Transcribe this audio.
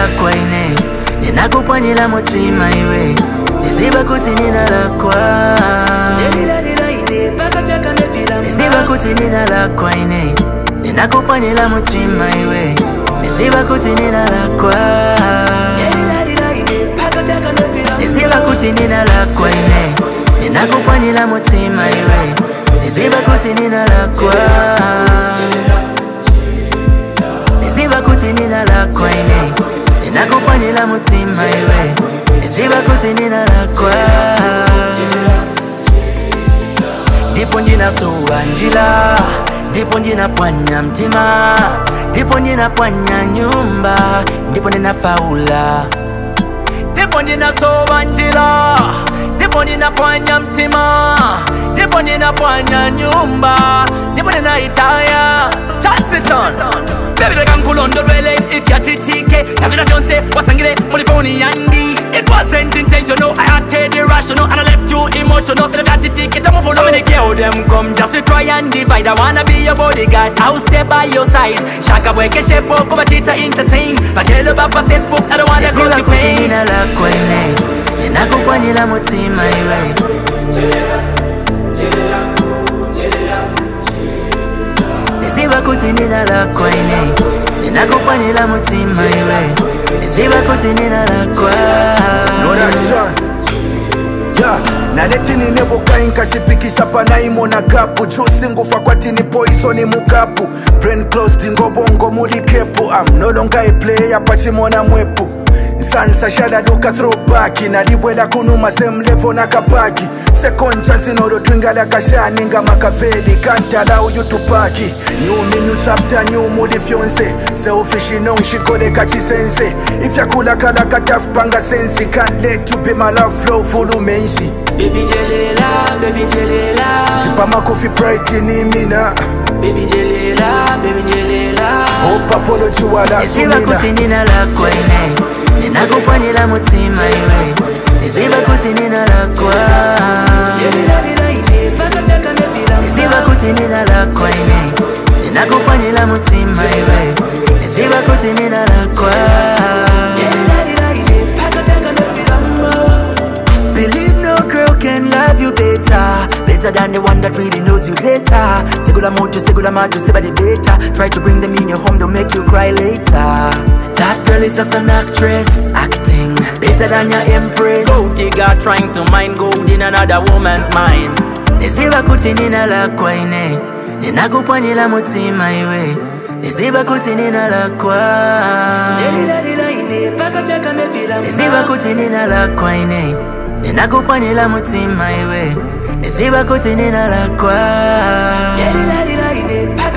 lakwa ine ndinakupwanyira mutima iwe ndiziva kuti ndinalakwa ndiziva kuti ndinalakwa ine ndinakupwanyira mutima iwe ndiziva kuti ndinalakwa ndiziva kuti ndinalakwa ine ndinakupwanyira mutima iwe ndiziva kuti ndinalakwa ndiziva kuti ndinalakwa ine ndinakupwanyira mutima iwe ndiziva kuti ndinalakwa ndipo ndinasuwa njila ndipo ndinapwanya mtima ndipo ndinapwanya nyumba ndipo ndinafaula ndipo ndinasowa njila ndipo ndinapwanya mtima ndipo ndinapwanya nyumba ndipo ndinaitaya chansiton Baby like nkulondolwele ifyatitike navila vyonse wasangile muri foni yandi It wasn't intentional, I acted irrational And I left you emotional Vila vyatitike tamuvulo So many girl them come just to try and divide I wanna be your bodyguard, I'll stay by your side Shaka bweke shepo kuba chita entertain Bakelo baba Facebook, I don't wanna go to pain Nina lakwa ine Ninakupwanyila mutima iwe Niziva kuti nina lakwa ine Ninakupwanyila mutima iwe Niziva kuti nina lakwa No that son Yeah, naletini nebukai nkashipikisa panaimona kapu chusi ngufa kwatini poisoni mukapu brain closed ngobongo muli kepu I'm no longer a player pachimona mwepu nsansa shalaluka throwback nalibwela kunuma same level nakapaki second chance nolotwingala kashani nga makaveli can't allow you to paki new me new chapter new muli fyonse selfish nongishikoleka chisense ifyakulakala katafupanga sensi can't let you be my love flow fulumenshi Baby Jelela, baby Jelela tipamakofi pride ni mina Baby Jelela, baby Jelela hope apology wala Niziva sumina kuti nina lakwa ine Ninakupwanyila mutima iwe Niziva kuti nina lakwa Niziva kuti nina lakwa ine Ninakupwanyila mutima iwe Niziva kuti nina lakwa Believe no girl can love you better Better than the one that really knows you better Segula mojo, segula majo, sebade better Try to bring them in your home, they'll make you cry later That girl is just an actress Acting better than your empress Gold digger trying to mine gold in another woman's mind Niziva kuti nina lakwa ine Ninakupwanyila mutima iwe Niziva kuti nina lakwa Niziva kuti nina lakwa ine Ninakupwanyila mutima iwe Niziva kuti nina lakwa